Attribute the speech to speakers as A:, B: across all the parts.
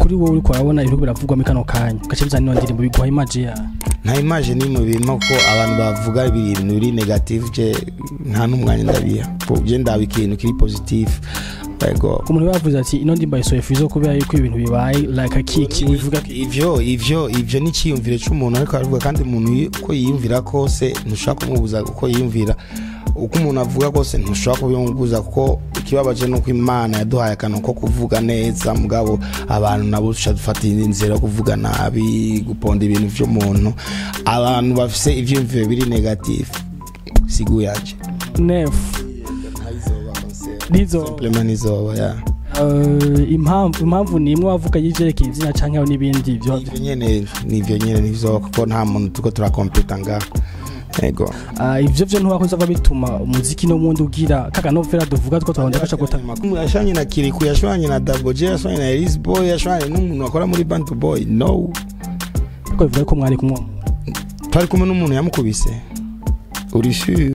A: kuri wowe uriko urabona ibintu biravugwamo kano kanya ugaca bizana ino ndirimbo biguha image ya
B: nta image n'imwe birimo ko abantu bavuga ibintu biri negative je nta n'umwanya ndabiha Ko je ndaba ikintu kiri positive yego
A: umuntu yavuze ati ino ndirimbo yasohoye fizo kubera yuko ibintu bibaye like akiki wivuga
B: ivyo ivyo ivyo ni icyiyumviro cy'umuntu ariko aravuga kandi umuntu yi- uko yiyumvira kose ntushobora kumubuza uko yiyumvira uko umuntu avuga kose ntushobora kubimubuza kuko ikibabaje nuko imana yaduhaye akantu ko kuvuga neza mugabo abantu nabo duca dufata indi nzira yo kuvuga nabi guponda ibintu vy'umuntu abantu bafise ivyiyumviro biri negative sigu yaje
A: nefu nizo
B: Simplement nizoba ya
A: eh, impamvu impamvu ni imwe wavuga y'ivyerekeye izina canke hariho n'ibindi byo
B: nivyo nyene nivyo nyene nizoba kuko nta muntu turiko turakompeta ngaho yego
A: Ah, ivyo vyo ntiwakoze ava bituma umuziki no mundi ugira kakanovera duvuga two twahonja gaca guta
B: Makumu yashwanye na Kiriku yashwanye na Double J yashwanye na Elise Boy yashwanye n'umuntu akora muri Bantu Boy no
A: ariko bivuga ko mwari kumwe
B: twari kumwe n'umuntu yamukubise uri sure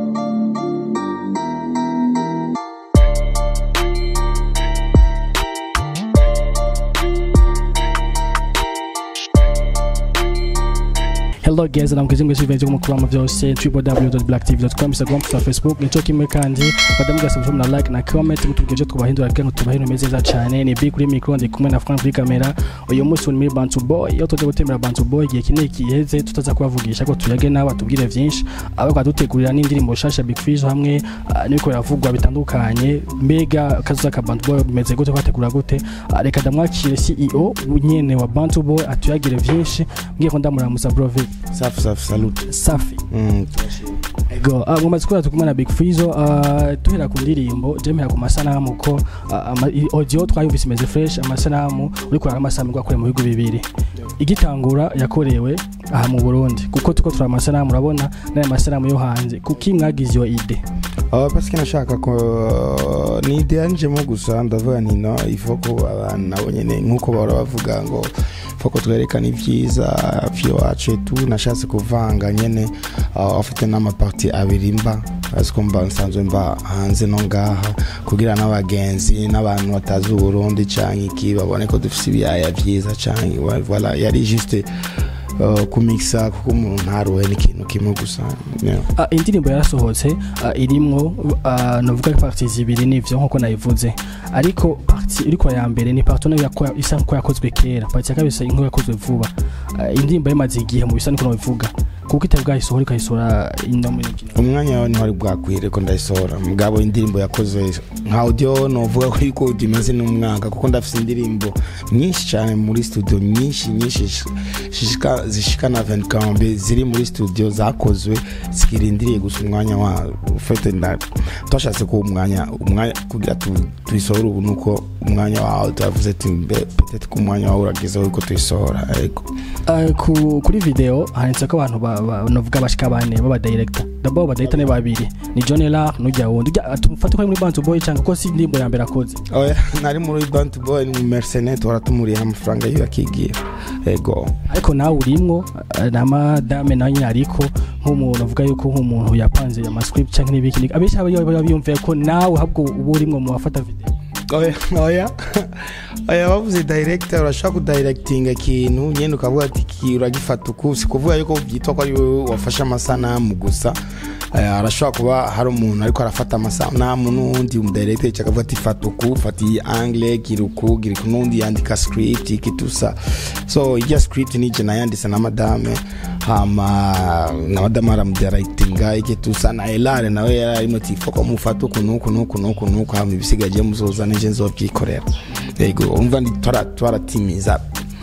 A: hello guys namukije mwese bivenze ku mukuru byose www.blacktv.com instagram twa facebook nico kimwe kandi badamu gasabye na like na comment mutubwire ivyo twubahindura kugira ngo tubahindure meze neza cyane ni big kuri micro ndi kumwe na Frank kuri kamera uyu munsi uri muri Bantu Boy iyo tuje gutembera Bantu Boy igihe kinini kiheze tutaza kubavugisha ko tuyage nabo tubwire vyinshi abo kadutegurira n'indirimbo shasha Big Fish hamwe ah, n'ibiko biravugwa bitandukanye mbega kazuza ka Bantu Boy bimeze gute kwategura gute Ah, reka ndamwakire CEO nyene wa Bantu Boy atuyagire vyinshi mbwiye ko ndamuramuza bro Vic
B: safi safi salute
A: safi
B: mm.
A: ego uh, mumaze kubera tukumwe na big fizo uh, tuhera ku ndirimbo jemera ku masanamu ko uh, ama, i- audio twayumvise imeze fresh amasanamu uri kurara amasanamu rwakorewe mu bihugu bibiri igitangura yakorewe aha mu burundi kuko tuko turaba amasanamu urabona n'aya masanamu yo hanze kuki mwagize iyo ide
B: Oh, parce que nashaka ko ni ide yanjemo gusa ndavuga nti no ifo ko abantu nabo nyene nk'uko bahora bavuga ngo ifo ko twerekana ibyiza vy'iwacu etu nashatse kuvanga nyene uh, afite n'amaparti abiri mba azi ko mba nsanzwe mba hanze no ngaha kugira n'abagenzi n'abantu batazi uburundi canke iki babone ko dufise ibiyaya vyiza canke voilà yari juste uh, kumikisa kuko umuntu ntaruhe n'ikintu kimwe gusa yeah.
A: uh, indirimbo yarasohotse uh, irimwo uh, novuga parti zibiri nivyo nkuko nayivuze ariko parti iriko ya mbere ni parti nayo yako- isa nkuko yakozwe kera parti ya kabiri isa nkuko yakozwe vuba uh, indirimbo yamaze igihe mu bisa niko nabivuga kuko itari bwayisohora ikayisohora ino muri kino
B: umwanya wawe ntiwari bwakwire ko ndayisohora mugabo indirimbo yakoze nka audio novuga ko yuko imaze n'umwaka kuko ndafite indirimbo nyinshi cyane muri studio nyinshi nyinshi sh- shishika- zishika na 20 ziri muri studio zakozwe zikirindiriye gusa umwanya wa ufite nda twashatse ko umwanya umwanya kugira tu- tuyisohore ubu nuko umwanya wawe tuyavuze ati mbe peut-être ko umwanya wawe uragezeho yuko tuyisohora ariko
A: Uh, ku, kuri video handitse ko abantu ba- ba- novuga bashika bane baba director dabo ba director ne babiri ni John Lar n'ujya wundi Ujya- tumfate ko ari muri Bantu Boy cyangwa ko si indirimbo ya mbere akoze
B: oya nari muri bantu boy ni mercenaire tuhora tumuriyeho amafaranga yiwe akigira ego
A: ariko nawe urimwo uh, na madame nawe nyine ariko nk'umuntu uvuga yuko nk'umuntu yapanze amascript cyangwa n'ibiki abenshi aba baba biyumviye ko nawe ahubwo uba urimwo mu bafata video
B: oya oya oya bavuze director urashaka kudirectinga ikintu nyine ukavuga ati iki uragifata uku si kuvuga yuko byitwa ko ari wowe wafashe amasanamu gusa Eh, arashobora kuba hari umuntu ariko arafata amasanamu n'undi umudirector cyangwa akavuga ati fata uku fata iyi angle gira uku gira uku n'undi yandika script iki tusa so ijya script nije nayanditse na madame hama na madame aramudirectinga iki tusa na elare nawe yari arimo ati foko mufata uku n'uku n'uku n'uku n'uku hama ibisigaye muzoza nije nzobyikorera yego umva ndi twara- twaratimiza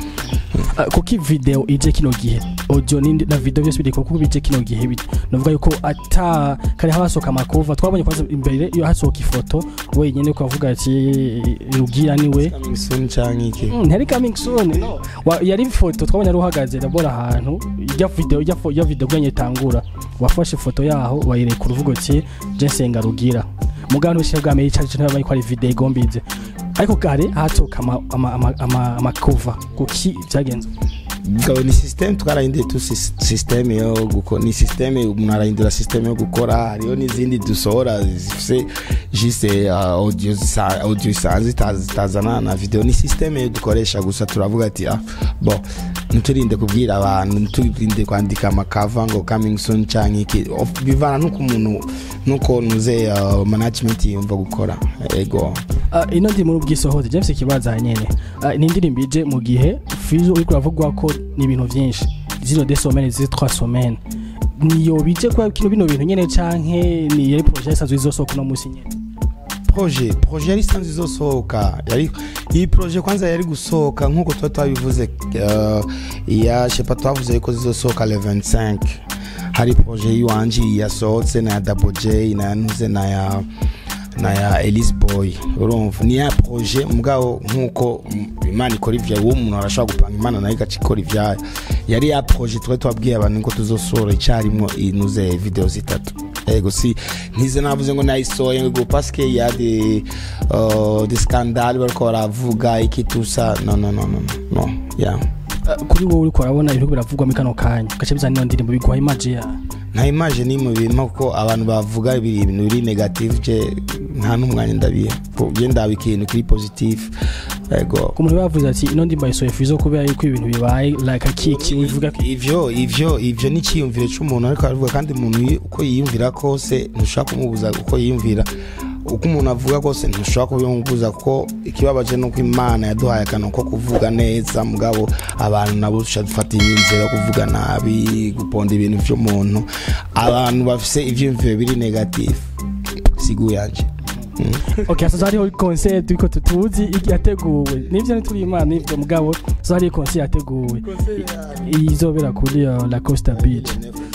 A: Uh, kuko video ije kino gihe audio n'indi- na video byose biri kuko bije kino gihe bi- novuga yuko ata kare hasohoka amakova twabonye kwanza imbere iyo hasohoka ifoto wenyine ukavuga ati rugira niwe
B: Coming soon canke iki
A: Mm, ntiyari coming soon no. Wa- yari ifoto twabonye ari uhagaze ndabona ahantu ijya video ijya fo- ijya video bwanye itangura wafashe ifoto yaho wayireka uruvuga uti jensenga rugira mugabo ntibishije bwa mbere cyane cyane ko ari video igombize ariko kare hatoka ama ama ama ama, ama cover kuki byagenze
B: Ngo ni system twarahinduye tu sis- system yo gukora ni system umuntu arahindura system yo gukora hariho n'izindi dusohora zifise juste uh, audio zisa- audio isanzwe ita- zitazana na video ni system yo dukoresha gusa turavuga ati ah bon nturinde kubwira abantu nturinde kwandika amakava ngo coming soon canke iki Of- bivana nuko umuntu nuko nuze uh, management yumva gukora ego
A: Ah, ino ndi muri ubwisohoze james ikibazo aha nyene Ah, ni indirimbo ije mu gihe fizo uriko uravugwa ko ni ibintu vyinshi zino de somene ziri trois semaines niyo bije kwa kino bino bintu nyene canke ni yari projet isanzwe izosohoka uno musi nyene
B: projet projet yari isanzwe izosohoka yari iyi projet kwanza yari gusohoka nk'uko tuba twabivuze uh, ya shepa twavuze yuko zizosohoka le 25 hari projet yiwanje yasohotse na ya double j na yanuze na ya na ya elise boy urumva ni ya projet mugabo nk'uko mm, imana ikora ivyayo uwo umuntu arashobora gupanga imana nayo igaca ikora ivyayo yari ya projet twari twabwiye abantu ko tuzosohora icyarimwo inuze video zitatu ego si ntize navuze ngo nayisohoye ngo paske ya de uh, de scandale bariko baravuga iki tusa no no no no no no yeah
A: Ah, kuri wowe uriko urabona ibintu biravugwa muri kano kanya gace bizana ino ndirimbo biguha image ya
B: nta image ni mu bintu kuko abantu bavuga ibiri- ibintu biri negative je nta n'umwanya ndabiha je ndaba ikintu kuri positive ego
A: ku muntu bavuze ati ino ndirimbo yayisohoye fizo kubera yuko ibintu bibaye like akiki ubivuga ko
B: ivyo ivyo ivyo ni icyiyumviro cy'umuntu ariko aravuga kandi umuntu yi- uko yiyumvira kose ntushobora kumubuza uko yiyumvira uko umuntu avuga kose ntushobora kubimubuza kuko ikibabaje ni uko imana yaduhaye akantu ko kuvuga neza mugabo abantu nabo dushobora dufata inzira yo kuvuga nabi guponda ibintu vy'umuntu abantu bafise ivyiyumviro biri negative sigu yanje
A: okay hasa hariho concert turiko tutuzi iki yateguwe nivyo ntituri imana nivyo mugabo so hariho concert yateguwe I- izobera kuri uh, la costa beach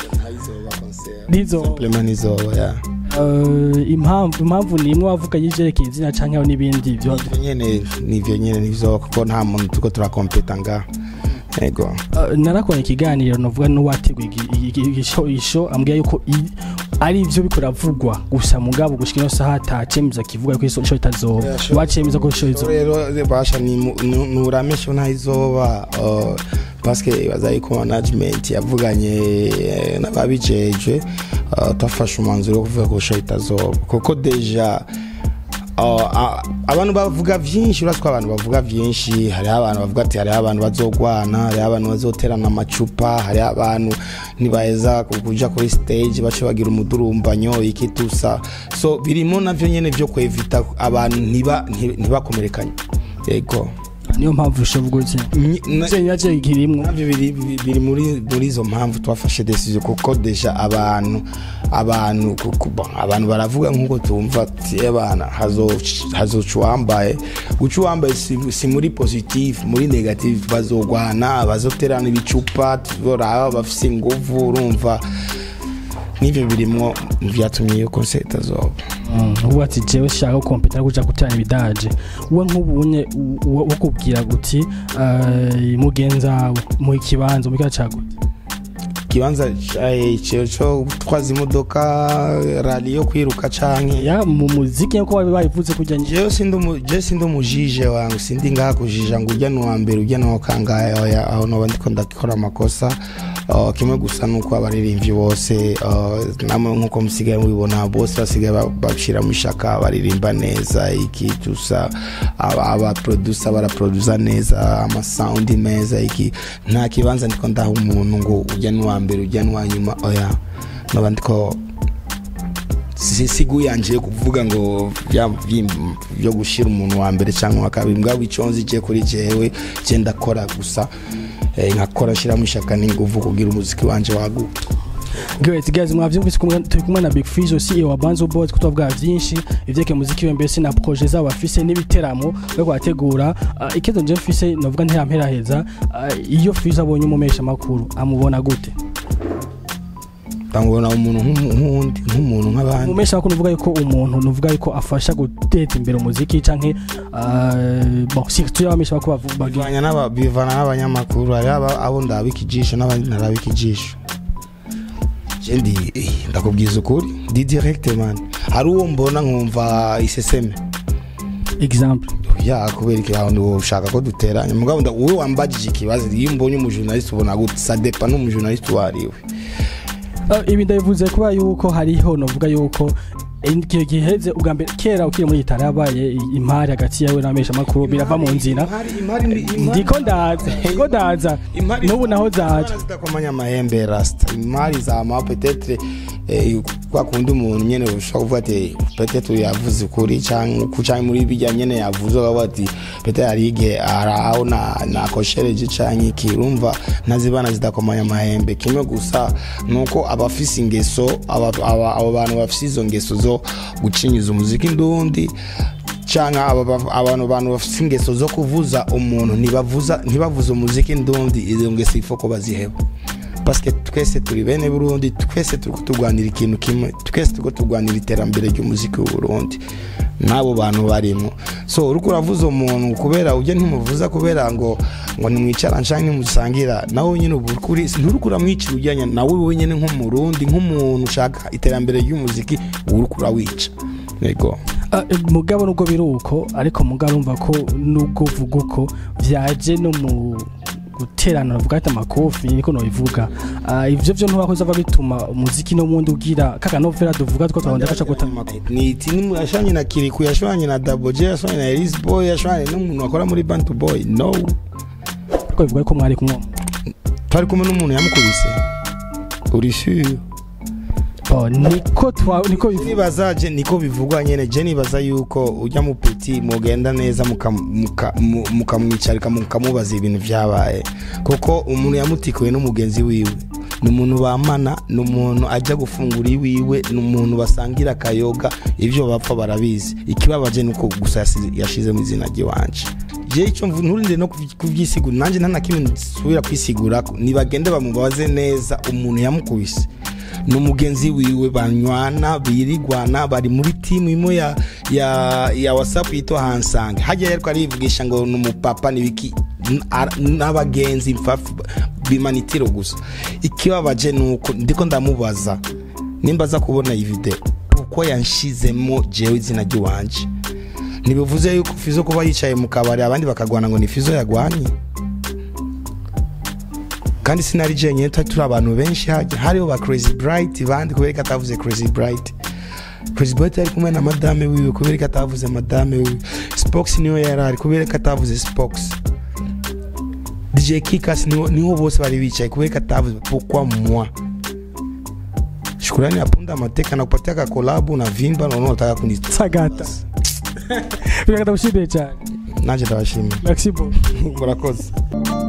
A: nizo
B: Simplement izoba yeah.
A: uh, impamvu impamvu ni imwe wavuga yijerekeye izina canke hariho n'ibindi vyo
B: nivyo nyene nivyo nyene nizoba kuko nta muntu turiko turakompeta ngaha ego
A: Uh, narakora ikiganiro novuga n'uwateguye igi- igi- igi- isho- isho ambwira yuko i- ari ivyo biko ravugwa gusa mugabo gushika ino saha atacemeza kivuga ko isho itazoba
B: Yeah, sure.
A: wacemeza ko isho izoba
B: rero basha nuramesha ntayizoba uh, paske baza yuko management yavuganye eh, n'ababijejwe uh, twafashe umwanzuro wo kuvuga ko show itazoba kuko deja uh, a- abantu bavuga vyinshi uratwa abantu bavuga vyinshi hariho abantu bavuga ati hariho abantu bazogwana hariho abantu bazoterana amacupa hariho abantu ntibaheza kuja kuri stage bace bagira umudurumbanyo iki tusa so birimo navyo nyene vyo kwevita abantu ntiba- nti- ntibakomerekanye yego
A: niyo mpamvu ushovuga uti
B: Nyi- na-
A: ivyo yaje kirimwo
B: navyo biri biri- biri muri muri izo mpamvu twafashe decision kuko deja abantu abantu kuko bon, abantu baravuga nk'uko tumva ati abana hazoca uwambaye guca uwambaye si, si muri positive muri negative bazogwana bazoterana ibicupa tuzoraba bafise inguvu urumva n'ivyo birimwo mu vyatumye iyo concert itazoba
A: ubu ati jewe shaka kompeta no kuja guteranya ibidaje we nk'ubunye ukubwira guti uh, mugenzawe mu kibanza mu cyago
B: ikibanza eh, co co gutwaza imodoka rali yo kwiruka canke
A: ya mu muziki nko babi bayivuze kujya nje
B: jewe sindi umu- je sindi umujije wangu sindi ngaha kujija ngo urya nuwa mbere urya nuwa kangahe oya aho noba ndiko ndakora amakosa Uh, kimwe gusa nuko abaririmbyi bose uh, namwe nkuko musigaye mubibona bose basigaye ba- bashira mu ishaka baririmba neza iki tusa aba- abaprodusa baraprodusa neza amasaundi meza iki nta kibanza ndiko ndaha umuntu ngo urya nuwa mbere urya nuwa nyuma oya noba ndiko si sigu yanje yo kuvuga ngo bya byi- byo gushira umuntu wa mbere cyangwa wa kabiri mbwa iconzi je kuri jewe je ndakora gusa eh, nkakora shiramo ishaka n'inguvu kugira umuziki wanje waguke
A: Great guys mwavyumvise kumwe turi kumwe na Big Fizo CEO wa Banzo Boys ko twavuga vyinshi ivyeke muziki we mbese na projet zabo afise n'ibiteramo byo kwategura uh, ikizo nje mfise novuga ntirampera heza uh, iyo Fizo abonye umumesha makuru amubona gute
B: bamubona umuntu nk'umu- nk'uwundi nk'umuntu nk'abandi
A: umumesha makuru nuvuga yuko umuntu nuvuga yuko afasha guteza imbere umuziki canke uh, bon si tu yabamesha makuru bavuga
B: bivanya n'aba- bivana n'abanyamakuru hari aba- abo ndabika ijisho n'abandi ntarabika ijisho je ndi eh, ndakubwiza ukuri ndi direct man hari uwo mbona nkumva iseseme
A: example
B: ya kubera iki ahantu ushaka ko duteranya mugabo nda wowe wambajije ikibazo iyo mbonye umujournaliste ubona gute ça dépend n'umujournaliste uwo ari we
A: Ah, ibi ndabivuze kuba yuko hariho novuga yuko igihe giheze ubwa mbere kera ukiri muri gitari habaye impari hagati yawe n'abamesha makuru birava mu nzira ndiko ndaza ndiko ndaza n'ubu naho zaje
B: zitakomanya amahembe rasta imari zama peut-être eh, kwa kundi umuntu nyene ushobora kuvuga ati peut-être yavuze ukuri canke ku- canke muri bijya nyene yavuze ukavuga ati peut-être hari igihe araho na nakoshereje canke iki urumva ntazibana zidakomanya amahembe kimwe gusa nuko abafise ingeso aba- aba- abo bantu bafise izo ngeso zo gucinyiza umuziki ndundi cyangwa aba- aba- abantu bantu bafite ingeso zo kuvuza umuntu ntibavuza ntibavuze umuziki ndundi izo ngeso ifo ko baziheba parce que twese turi bene burundi twese turi turwanira ikintu kimwe twese turi turwanira iterambere ry'umuziki w'u burundi n'abo bantu barimo so uriko uravuza umuntu kubera ujya ntimuvuza kubera ngo ngo nimwicara nshange ntimusangira nawe nyine ubu kuri nturiko uramwicira ujyanye nawe wenyine nk'umurundi nk'umuntu ushaka iterambere ry'umuziki uriko urawica yego
A: Ah, eh, mugabo nubwo biri uko ariko mugabo urumva ko nubwo uvuga uko vyaje no mu guterana bavuga ati amakofi niko nobivuga Ah, ivyo vyo ntubakoze ava bituma umuziki no mundi ugira kakanovera duvuga two twabonda gaca guta
B: ni timu yashwanye na kiriku yashwanye na double j yashwanye na elis boy yashwanye n'umuntu wakora muri bantu boy no
A: ko bivuga ko mwari kumwe
B: twari kumwe n'umuntu yamukubise uri sure
A: Oh, niko twa niko bivuga
B: nibaza je niko bivugwa nyene je nibaza yuko ujya mu peti mugenda neza mukam- muka- mu- mukamwicarika mukamubaza ibintu vyabaye kuko umuntu yamutikuye n'umugenzi wiwe ni umuntu bamana ni umuntu ajya gufungura iwiwe ni umuntu basangira akayoga ibyo bapfa barabizi ikibabaje ni uko gusa yasi- yashizemo izina ry'iwanje je icyo mvu- nturinde no kubyi- kubyisigura nanjye nta na kimwe nsubira kwisigura nibagende bamubaze neza umuntu yamukubise ni umugenzi wiwe banywana birigwana bari muri timu imwe ya ya ya whatsapp yitwa hansange hajya ariko arivugisha ngo ni umupapa n'ibiki n- ara- n'abagenzi mpfafu bimanitiro gusa ikibabaje ni uko ndiko ndamubaza nimba aza kubona iyi video uko yanshizemo jewe izina ry'iwanje ntibivuze yuko fizo kuba yicaye mu kabari abandi bakagwana ngo ni fizo yagwanye kandi sinari jenyine twari turi abantu benshi hajya hariho ba crazy bright bandi kubera ko atavuze crazy bright crazy bright yari kumwe na madame wiwe kubera ko atavuze madame wiwe spox niyo yari ari kubera ko atavuze spox dj kikas niho, niho bose bari bicaye kubera ko atavuze pourquoi moi shukurani apunda amateka nakupatia ka kolabu na vimba naona unataka kuni
A: sagata biragata mushimiye cyane
B: nanje ndabashimiye
A: merci beaucoup
B: murakoze